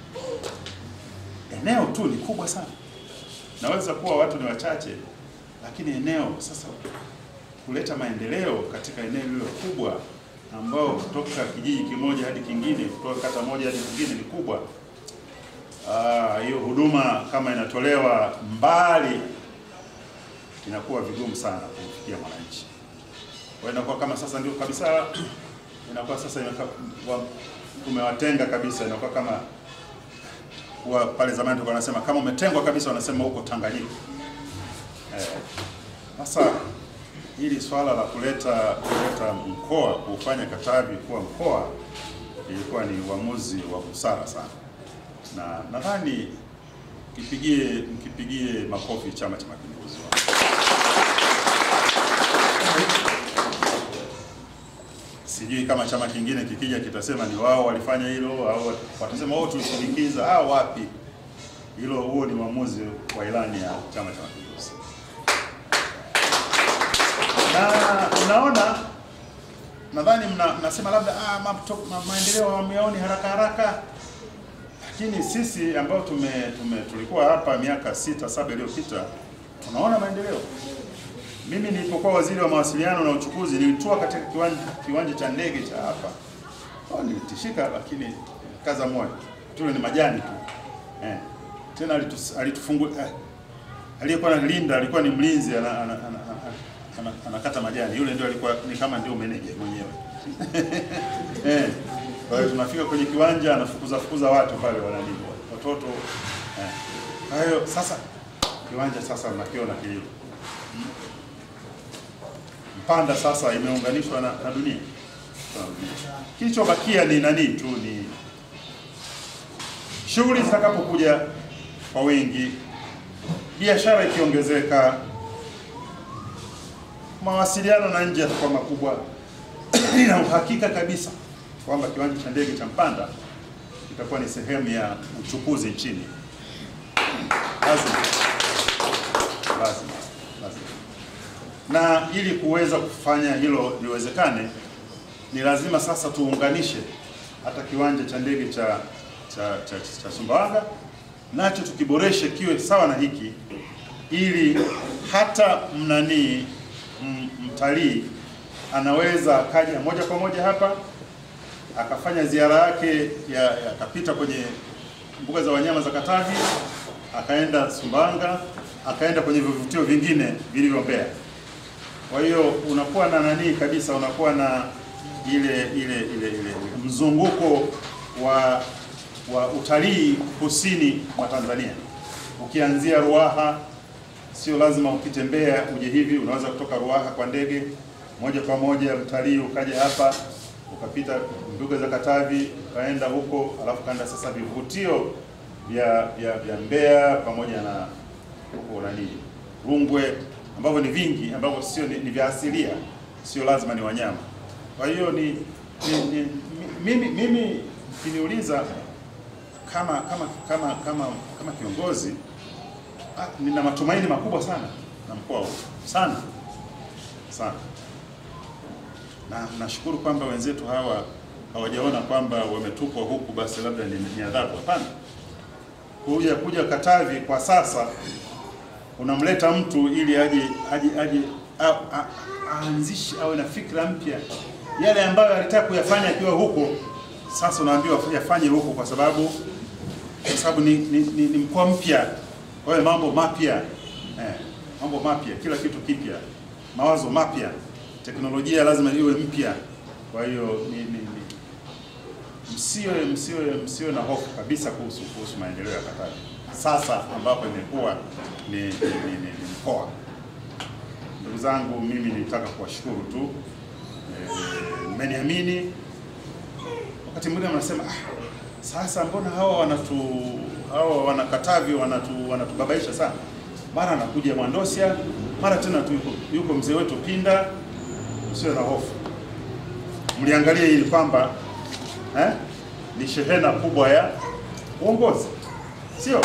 eneo tu ni kubwa sana. Naweza kuwa watu ni wachache, lakini eneo sasa kuleta maendeleo katika eneo hilo kubwa ambao kutoka kijiji kimoja hadi kingine, kutoka kata moja hadi nyingine ni kubwa. Ah, hiyo huduma kama inatolewa mbali inakuwa vigumu sana kumfikia mwananchi. Kwa hiyo inakuwa kama sasa ndio kabisa inakuwa sasa inaka, wa, tumewatenga kabisa, inakuwa kama wa, pale zamani tulikuwa wanasema kama umetengwa kabisa, wanasema huko Tanganyika. Eh, sasa hili swala la kuleta kuleta mkoa kufanya Katavi kuwa mkoa ilikuwa ni uamuzi wa busara sana, na nadhani mkipigie mkipigie makofi Chama cha Mapinduzi. Sijui kama chama kingine kikija kitasema ni wao walifanya hilo au watasema wao tulishinikiza. Ah, wapi! Hilo, huo ni uamuzi wa ilani ya Chama cha Mapinduzi, na naona nadhani mna, mnasema labda ah, mato- ma, maendeleo wameoni haraka haraka, lakini sisi ambao tume, tume tulikuwa hapa miaka sita saba iliyopita tunaona maendeleo. Mimi nilipokuwa waziri wa mawasiliano na uchukuzi nilitua katika kiwanja, kiwanja cha ndege cha hapa. Oh, nilitishika lakini kaza moyo. Tule ni majani tu. Eh. Tena alitus, alitufungu eh. Aliyekuwa analinda alikuwa ni mlinzi ana, ana, ana, ana, ana, anakata majani. Yule ndio alikuwa ni kama ndio meneja mwenyewe. eh. Kwa hiyo tunafika kwenye kiwanja anafukuza fukuza watu pale wanalindwa. Watoto eh. Kwa hiyo sasa kiwanja sasa nakiona kilivyo. Mpanda sasa imeunganishwa na, na dunia. Kilichobakia ni nani tu, ni shughuli zitakapokuja kwa wingi, biashara ikiongezeka, mawasiliano na nje yatakuwa makubwa. Nina uhakika kabisa kwamba kiwanja cha ndege cha Mpanda kitakuwa ni sehemu ya uchukuzi nchini. Lazima, lazima, lazima na ili kuweza kufanya hilo liwezekane, ni lazima sasa tuunganishe hata kiwanja cha ndege cha cha, cha, cha Sumbawanga nacho tukiboreshe kiwe sawa na hiki, ili hata mnanii m- mtalii anaweza akaja moja kwa moja hapa akafanya ziara yake ya ya- akapita kwenye mbuga za wanyama za Katavi, akaenda Sumbawanga, akaenda kwenye vivutio vingine vilivyo Mbeya. Kwa hiyo unakuwa na nani kabisa, unakuwa na ile ile ile ile mzunguko wa wa utalii kusini mwa Tanzania. Ukianzia Ruaha, sio lazima upite Mbeya uje hivi, unaweza kutoka Ruaha kwa ndege moja kwa moja mtalii ukaja hapa ukapita mbuga za Katavi ukaenda huko, alafu kaenda sasa vivutio vya vya vya Mbeya pamoja na huko nani Rungwe ambavyo ni vingi ambavyo sio ni, ni vya asilia, sio lazima ni wanyama. Kwa hiyo ni, ni, ni mi- mimi mimi ukiniuliza kama kama kama kama kama kiongozi ah, nina matumaini makubwa sana na mkoa huu sana sana, na nashukuru kwamba wenzetu hawa hawajaona kwamba wametupwa huku basi labda ni, ni adhabu. Hapana, kuja kuja Katavi kwa sasa unamleta mtu ili aje aje aje a- a- aanzishe awe na fikra mpya, yale ambayo alitaka kuyafanya akiwa huko, sasa unaambiwa yafanye huko, kwa sababu kwa sababu ni, ni, ni, ni mkoa mpya, kwa hiyo mambo mapya eh, mambo mapya, kila kitu kipya, mawazo mapya, teknolojia lazima iwe mpya. Kwa hiyo ni, ni, ni, msiwe msiwe msiwe na hofu kabisa kuhusu kuhusu maendeleo ya Katavi sasa ambapo imekuwa ni, ni, ni, ni, ni mkoa. Ndugu zangu, mimi nitaka kuwashukuru tu Eh, mmeniamini. Wakati mwingine mnasema ah, sasa mbona hawa wanatu hawa wana Katavi wanatu wanatubabaisha sana, mara anakuja Mwandosia, mara tena tu yuko, yuko mzee wetu Pinda. Msiwe na hofu, mliangalia ili kwamba eh, ni shehena kubwa ya uongozi, sio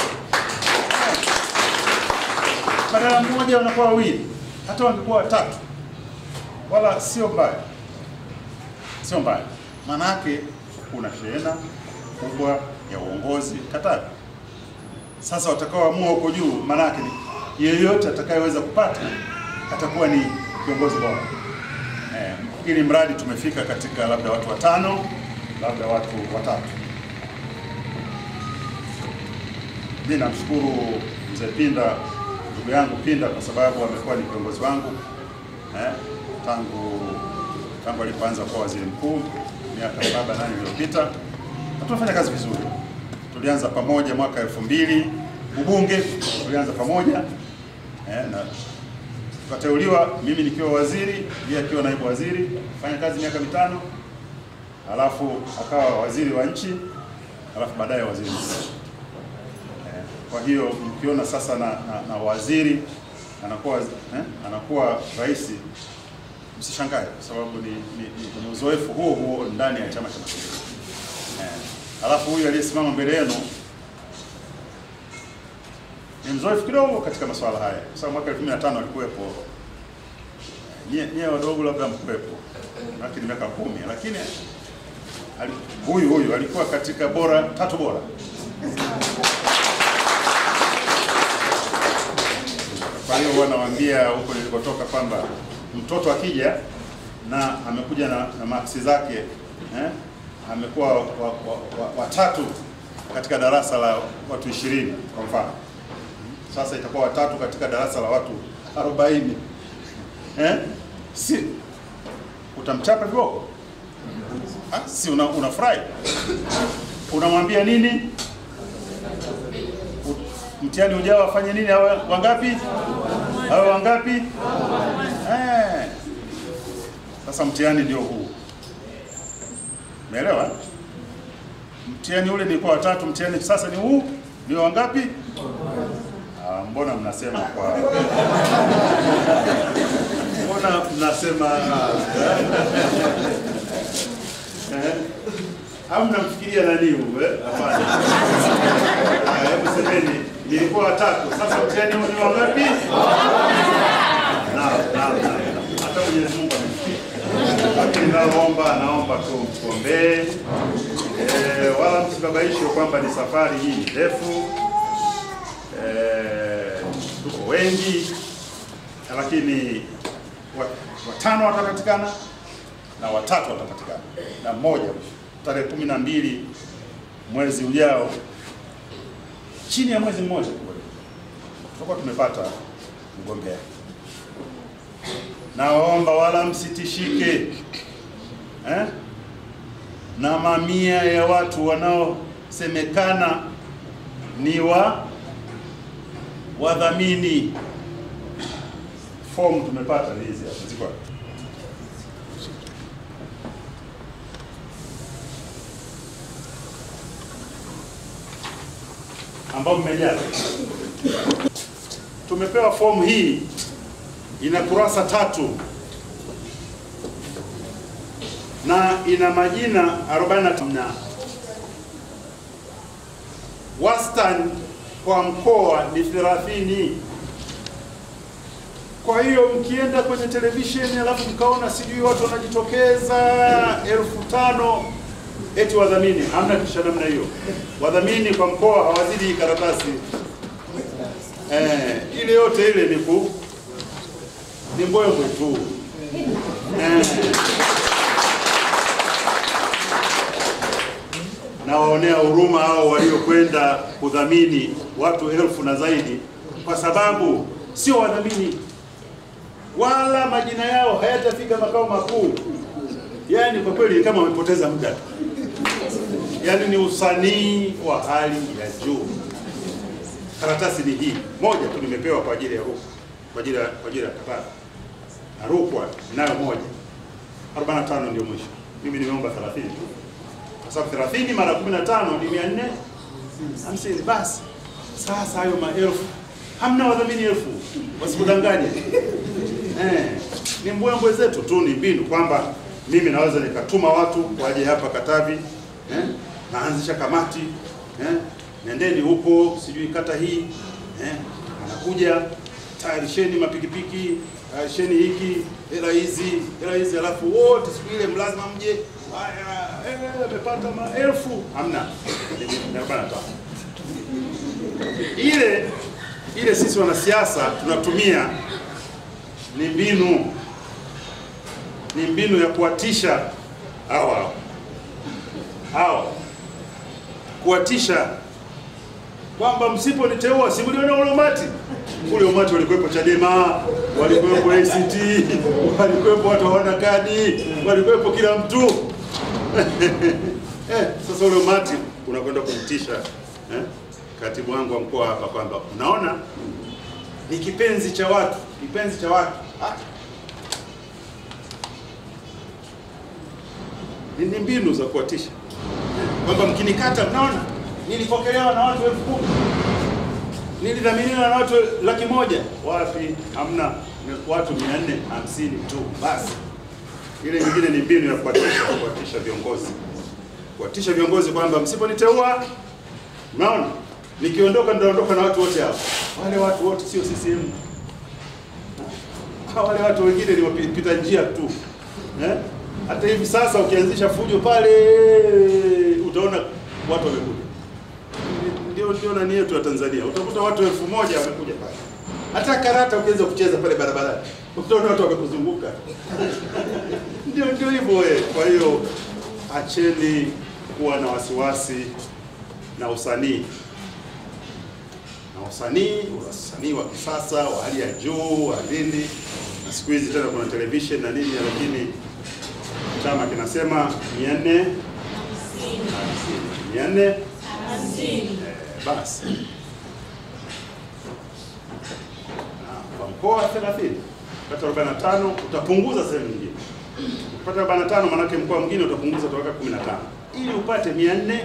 badala mmoja wanakuwa wawili, hata wangekuwa watatu, wala sio mbaya, sio mbaya. Maana yake kuna shehena kubwa ya uongozi Katavi. Sasa watakaoamua huko juu, maana yake ni yeyote atakayeweza kupata atakuwa ni kiongozi bora. Eh, ili mradi tumefika katika labda watu watano, labda watu watatu. Mimi namshukuru mzee Pinda, ndugu yangu Pinda, kwa sababu amekuwa ni kiongozi wangu eh, tangu tangu alipoanza kuwa waziri mkuu miaka saba nane iliyopita, na tumefanya kazi vizuri. Tulianza pamoja mwaka elfu mbili ubunge, tulianza pamoja eh, na tukateuliwa, mimi nikiwa waziri, yeye akiwa naibu waziri, fanya kazi miaka mitano, alafu akawa waziri wa nchi, alafu baadaye waziri mkuu. Eh, Kwa hiyo mkiona sasa na, na, na waziri anakuwa eh, anakuwa rais, msishangae kwa sababu ni, ni, ni, ni uzoefu huo huo ndani ya Chama cha Mapinduzi. Eh, alafu huyu aliyesimama mbele yenu ni mzoefu kidogo katika masuala haya, kwa sababu mwaka 2005 alikuwepo. Nyie nyie wadogo labda mkuwepo, lakini miaka kumi, lakini ali- huyu huyu alikuwa katika bora tatu bora Kwa hiyo huwa nawaambia huko nilikotoka kwamba mtoto akija na amekuja na, na maksi zake eh, amekuwa watatu wa, wa, wa, watatu katika darasa la watu ishirini kwa mfano, sasa itakuwa watatu katika darasa la watu arobaini eh, si utamchapa viboko? Ah, si una, unafurahi unamwambia nini? mtihani ujao afanye nini? Awe wangapi? Awe wangapi? Eh. Sasa mtihani ndio huu, umeelewa? Mtihani ule nilikuwa watatu, mtihani sasa ni huu, ndio wangapi? Ah, mbona mnasema kwa mbona mnasema eh? au mnamfikiria nani huu eh? Hapana. Haya, hebu semeni, nilikuwa watatu. Sasa mtihani huu ni wangapi? Naam, naam, naam. Hata Mwenyezi Mungu amesikia. Lakini naomba naomba tu mtuombee, eh, wala msibabaishwe kwamba ni safari hii ni ndefu. Eh, tuko wengi, lakini wa- watano watapatikana na watatu watapatikana na mmoja tarehe kumi na mbili mwezi ujao, chini ya mwezi mmoja tutakuwa tumepata mgombea. Nawaomba wala msitishike eh? na mamia ya watu wanaosemekana ni wa wadhamini. Fomu tumepata ni hizi hapa, ziko hapa. ambao mmejaza. Tumepewa fomu hii, ina kurasa tatu na ina majina 45 na wastani kwa mkoa ni 30. Kwa hiyo mkienda kwenye televisheni alafu mkaona sijui watu wanajitokeza elfu tano eti wadhamini, hamna kitu cha namna hiyo. Wadhamini kwa mkoa hawazidi hii karatasi eh, ile yote ile ni ku ni mbwembwe tu eh. Nawaonea huruma hao waliokwenda kudhamini watu elfu na zaidi, kwa sababu sio wadhamini wala majina yao hayatafika makao makuu. Yaani kwa kweli kama wamepoteza muda tu, yaani ni usanii wa hali ya juu. Karatasi ni hii moja tu nimepewa kwa ajili ya Rukwa, kwa ajili ya kwa ajili ya Katara na Rukwa nayo moja, 45 ndio mwisho. Mimi nimeomba 30 tu, kwa sababu 30 mara 15 ni 450 basi. Sasa hayo maelfu, hamna wadhamini elfu, wasikudanganye. Eh, ni mbwembwe zetu tu, ni mbinu kwamba mimi naweza nikatuma watu waje hapa Katavi eh, naanzisha kamati eh, nendeni huko sijui kata hii eh, anakuja tayarisheni mapikipiki, tayarisheni hiki, hela hizi, hela hizi, alafu wote siku ile mlazima mje. Haya, eh, amepata maelfu, hamna Ni- ni arobaini na tano. ile ile sisi wanasiasa tunatumia ni mbinu ni mbinu ya kuwatisha hawa hawa hawa kuwatisha kwamba msiponiteua si mliona ule umati ule umati walikuwepo Chadema walikuwepo ACT walikuwepo watu hawana kadi walikuwepo kila mtu eh, sasa ule umati unakwenda kumtisha eh, katibu wangu wa mkoa hapa kwamba unaona ni kipenzi cha watu kipenzi cha watu ah. ni ni mbinu za kuwatisha kwamba mkinikata, mnaona nilipokelewa na watu elfu kumi nilidhaminiwa na watu laki moja. Wapi? Hamna, ni watu mia nne hamsini tu basi. Ile nyingine ni mbinu ya kuwatisha, kuwatisha viongozi, kuwatisha viongozi kwamba msiponiteua, mnaona nikiondoka, nitaondoka na watu wote hao. Wale watu wote sio CCM, Ha, wale watu wengine ni wapita njia tu eh? Hata hivi sasa ukianzisha fujo pale utaona watu wamekuja. Ndio ndio nani yetu ya Tanzania, utakuta watu elfu moja wamekuja pale. Hata karata ukianza kucheza pale barabarani utaona watu wamekuzunguka. Ndio ndio hivyo wewe. Kwa hiyo acheni kuwa na wasiwasi na usanii na usanii, usanii wa kisasa wa hali ya juu wa nini, na siku hizi tena kuna television na nini, lakini chama kinasema mia nne mia nne Eh, basi Na kwa mkoa 30 pata 45 utapunguza sehemu nyingine. Ukipata 45 manake mkoa mwingine utapunguza utaweka 15 ili upate 450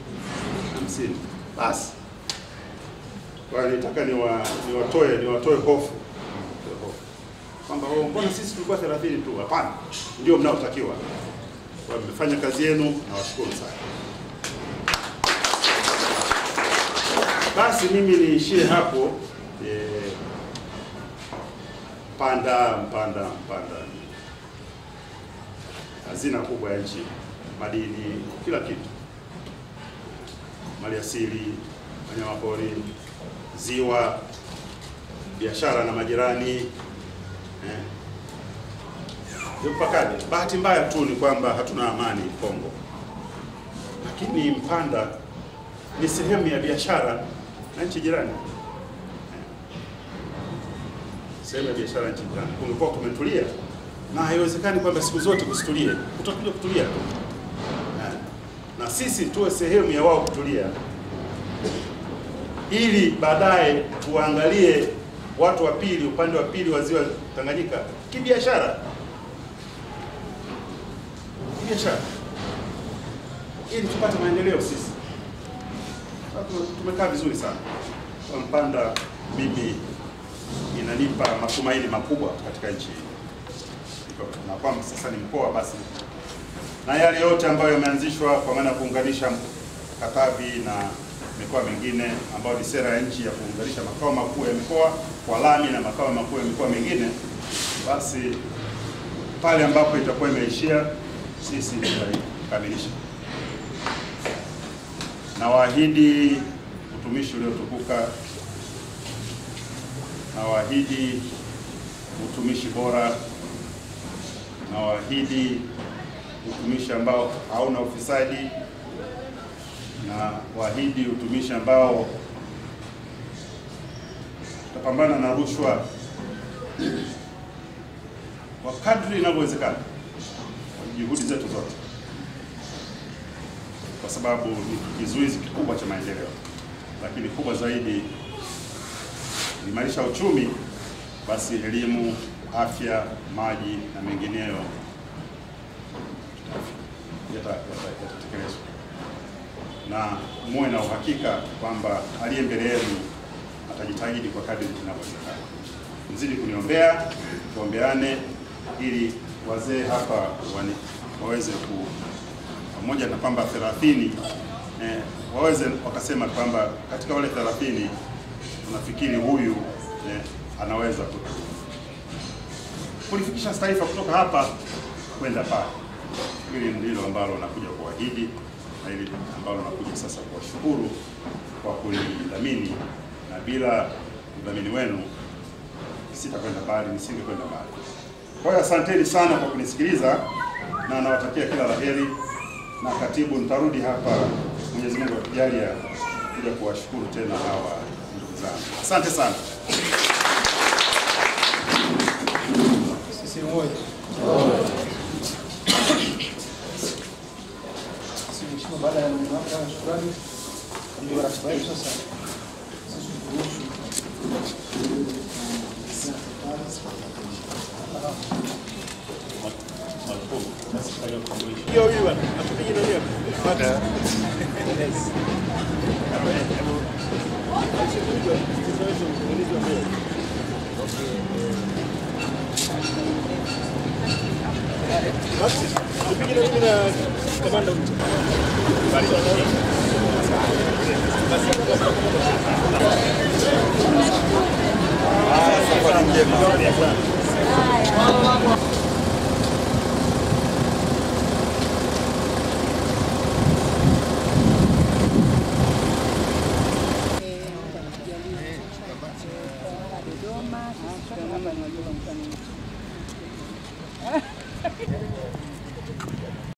basi. Kwa hiyo nitaka niwa, niwatoe niwatoe hofu Niwatoe hofu. kwamba oh, mbona sisi tulikuwa 30 tu? Hapana, ndio mnaotakiwa. Kwa hiyo mmefanya kazi yenu, nawashukuru sana. Basi mimi niishie hapo. Eh, Mpanda, Mpanda, Mpanda ni hazina kubwa ya nchi, madini, kila kitu, maliasili, wanyamapori, ziwa, biashara na majirani eh. Ndio mpakani. Bahati mbaya tu ni kwamba hatuna amani Kongo, lakini Mpanda ni sehemu ya biashara na nchi jirani, sehemu ya biashara na nchi jirani. Kumekuwa kumetulia, na haiwezekani kwamba siku zote kusitulie, kutakuja kutulia tu Eh, na sisi tuwe sehemu ya wao kutulia, ili baadaye tuangalie watu wa pili, upande wa pili wa ziwa Tanganyika kibiashara, kibiashara, ili tupate maendeleo sisi. Sasa tumekaa vizuri sana kwa Mpanda, mimi inanipa matumaini makubwa katika nchi hii, na kwamba sasa ni mkoa basi, na yale yote ambayo yameanzishwa kwa maana ya kuunganisha Katavi na mikoa mingine ambayo ni sera ya nchi ya kuunganisha makao makuu ya mikoa kwa lami na makao makuu ya mikoa mingine, basi pale ambapo itakuwa imeishia sisi tutaikamilisha. Nawaahidi utumishi uliotukuka, nawaahidi utumishi bora, nawaahidi utumishi ambao hauna ufisadi, na waahidi utumishi ambao tutapambana na rushwa kwa kadri inavyowezekana kwa juhudi zetu zote, kwa sababu ni kizuizi kikubwa cha maendeleo, lakini kubwa zaidi kuimarisha uchumi, basi elimu, afya, maji na mengineyo yata- yata- yatatekelezwa, na muwe na uhakika kwamba aliye mbele yenu atajitahidi kwa kadri inavyowezekana. Mzidi kuniombea, tuombeane ili wazee hapa wani, waweze ku pamoja na kwamba 30 eh, waweze wakasema kwamba katika wale 30 tunafikiri huyu eh, anaweza kutu kulifikisha taifa kutoka hapa kwenda pale. Hili ndilo ambalo nakuja kuahidi na hili ambalo nakuja sasa kuwashukuru kwa kulidhamini, na bila udhamini wenu sitakwenda mbali, nisingekwenda mbali. Kwa hiyo asanteni sana kwa kunisikiliza na nawatakia kila la heri, na katibu, nitarudi hapa Mwenyezi Mungu akijalia kuja kuwashukuru tena hawa ndugu zangu. Asante sana. Sisi moja. Sisi mheshimiwa, baada ya maneno yako ya shukrani, ndio ratiba yetu sasa. Sisi kuhusu Hiyo hiyo bwana, atupige na leo. Baada. Basi, tupige na mimi na kamanda mtu. Ah, safari njema.